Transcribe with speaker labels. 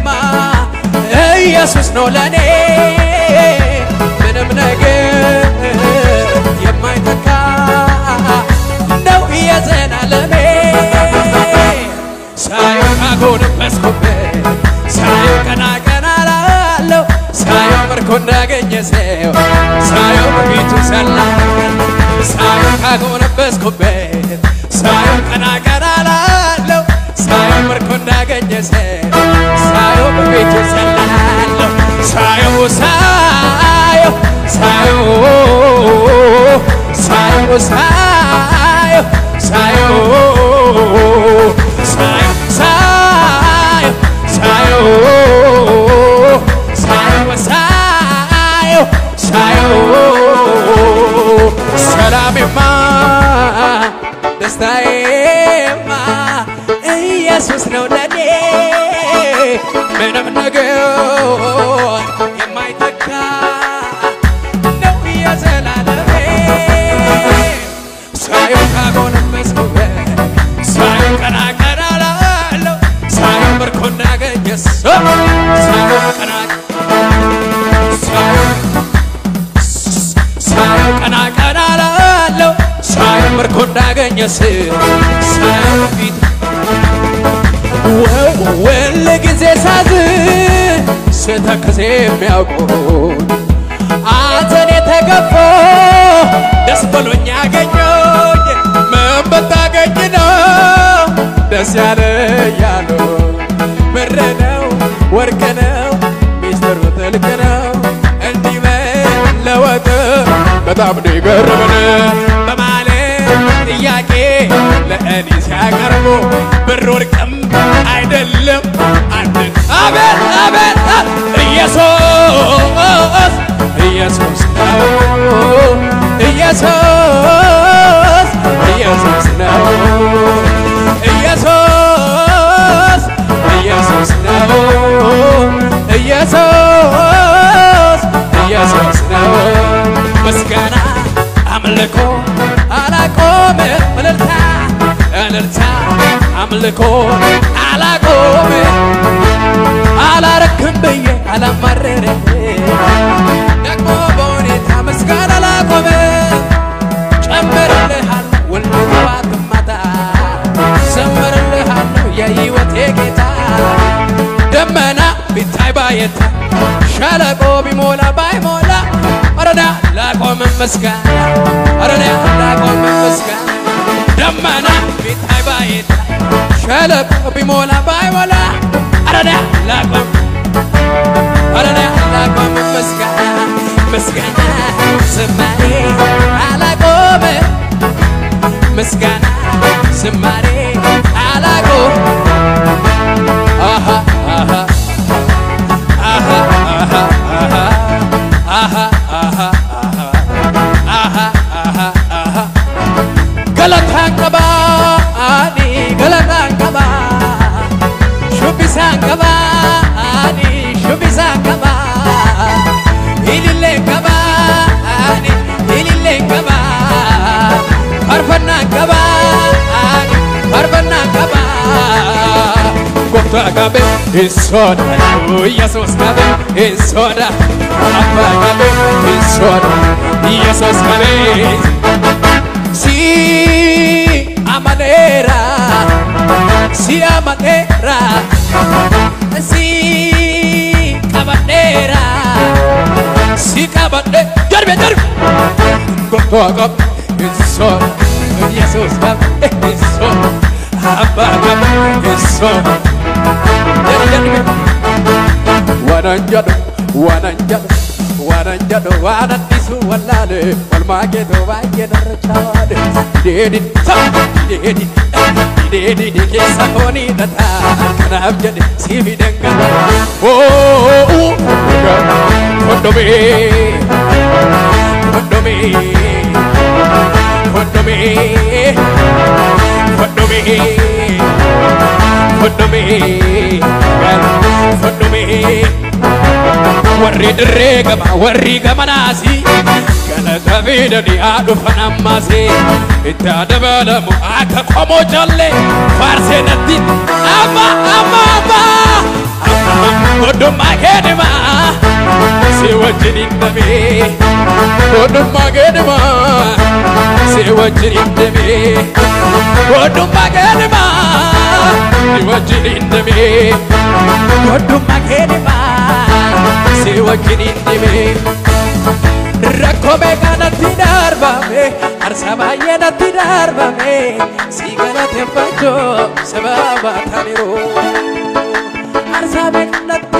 Speaker 1: ኢየሱስ ነው ለኔ ምንም ነገር የማይተካ ነው የዘላለሜ ሳየው ካጎነበስኩበት ሳየው ቀና ቀና ላለው ሳየው ምርኮ እንዳገኘ ሰው ሳየው በፊቱ ሰላም ሳየው ካጎነበስኩበት ሳየው ቀና ቀና ላለው ሳየው ምርኮ እንዳገኘ ሰው ሳየው በፊቱ ሰላለው ሳየው ሳየው ሳየው ሳየው ሳየው ሳየው ሳየው ሳየው ሳየው ሳየው ሳየው ሳየው ሰላሜማ ደስታዬማ ኢየሱስ ነው ለኔ ምንም ነገር የማይተካ ነው የዘላለሜ ሳየው ካጎነበስኩበት ሳየው ቀና ቀና ላለው ሳየው ምርኮ እንዳገኘ ሰው ሳየው ቀና ሳየው ሳየው ቀና ቀና ላለው ሳየው ምርኮ እንዳገኘ ሰው ሳየው በፊት ወል ጊዜ ሳዝን ስተክዝ የሚያውቁን አንተን የተገፎ ደስ ብሎኝ ያገኘኝ ምን ብታገኝ ነው ደስ ያለ ያሉ ብር ነው ወርቅ ነው ሚስጥሩ ጥልቅ ነው እንዲህ መለወጥ በጣም ነው የገረመን በማለት ጥያቄ ለእኔ ሲያቀርቡ ብር ወርቅም አይደለም አንድ አቤት አቤት ኢየሱስ ኢየሱስ ነው ኢየሱስ ኢየሱስ ነው ኢየሱስ ኢየሱስ ነው ኢየሱስ ኢየሱስ ነው ምስጋና አምልኮ አላቆም እልልታ እልልታ አምልኮ አላቆም አላረክም ብዬ አላማረረ ደግሞ በሁኔታ ምስጋና አላቆም ጨምርልሃለሁ ውል ጠዋት ማታ ዘምርልሃለሁ የሕይወቴ ጌታ ደመና ቢታይ ባየታ ሸለቆ ቢሞላ ባይሞላ አረዳ ላቆም ምስጋና አረዳ ላቆም ምስጋና ደመና ቢታይ ባየታ ሸለቆ ቢሞላ ባይሞላ አረዳ ላቆም አረዳ ላቆም ምስጋና ምስጋና ዝማሬ አላቆም ምስጋና ዝማሬ አላቆም አሃ አሃ አሃ አሃ አሃ አሃ አሃ አሃ አሃ ገለታን ቀባ አኒ ገለታን ቀባ ሹቢሳን ቀባ አኒ ሹቢሳን ቀባ ኢሊሌን ቀባ አኒ ኢሊሌን ቀባ ፈርፈናን ቀባ አኒ ፈርፈናን ቀባ ጎፍታ ቀቤ ኢሶዳ ኢየሱስ ቀቤ ኢሶዳ አባ ቀቤ ኢሶዳ ኢየሱስ ቀቤ si amanera si amanera si cabadera si cabade darbe darbe goto agap eso Jesus gap eso abba gap eso darbe darbe wananjado wananjado wananjado wanandisu wallale walmageto baay'ee darrachawaade deedi deedi deedi keessa koonii dhataa kanaaf jedhe siifi dangala oo kondomee kondomee kondomee kondomee kondomee kondomee warri dirree gama warri gamanaasi galata fidanii haa dhufan ammaasi itti haa dabalamu akka qomoo jallee faarsee natti amma amma amma amma amma hindame Godhummaa geedhima si wajjin hindame Godhummaa geedhima si wajjin hindame Godhummaa geedhima si wajjin hindame Rakkoo meeqaa natti darbame Arsa baay'ee natti darbame Si galateeffachuu sababa taaniru Arsa meeqaa natti